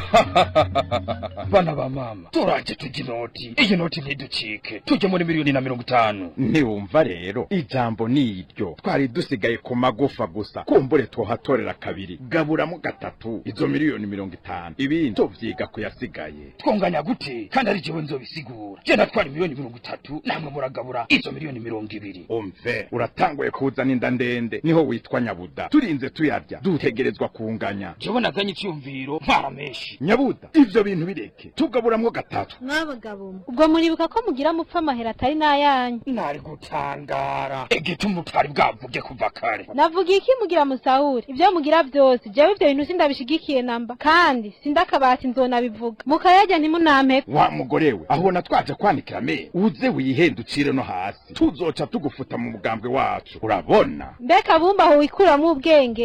bana ba mama turaje tujya inoti iyi noti ntiducike tujye muri miliyoni na mirongo itanu ntiwumva rero ijambo ni iryo twari dusigaye ku magufa gusa kumbure twohatorera kabiri gaburamo gatatu izo miliyoni mirongo itanu ibindi tuvyiga kuyasigaye twonganya gute kandi ari jewe nzobisigura je natwara miliyoni mirongo itatu namwe muragabura izo miliyoni mirongo ibiri umve uratanguye kuzana inda ndende niho witwa nyabuda turinze tuyarya dutegerezwa kunganya jewe naganye icyumviro ntwara menshi nyabuda ivyo bintu bireke tugaburamwo gatatu mwabagabo mwe ubwo muribuka ko mugira mupfa amahera atari n'ayanyu nari gutangara igituma utari bwavuge kuva kare navuga iki mugira musahura ibyo mugira byose jewe ivyo bintu sindabishigikiye namba kandi sindakabati nzonabivuga mukayarya ntimunampeko wa mugore we aho natwaje kwanikira me uze wihenducire no hasi tuzoca tugufuta mu mugambwe wacu urabona mbega bumba aho wikuramwo ubwenge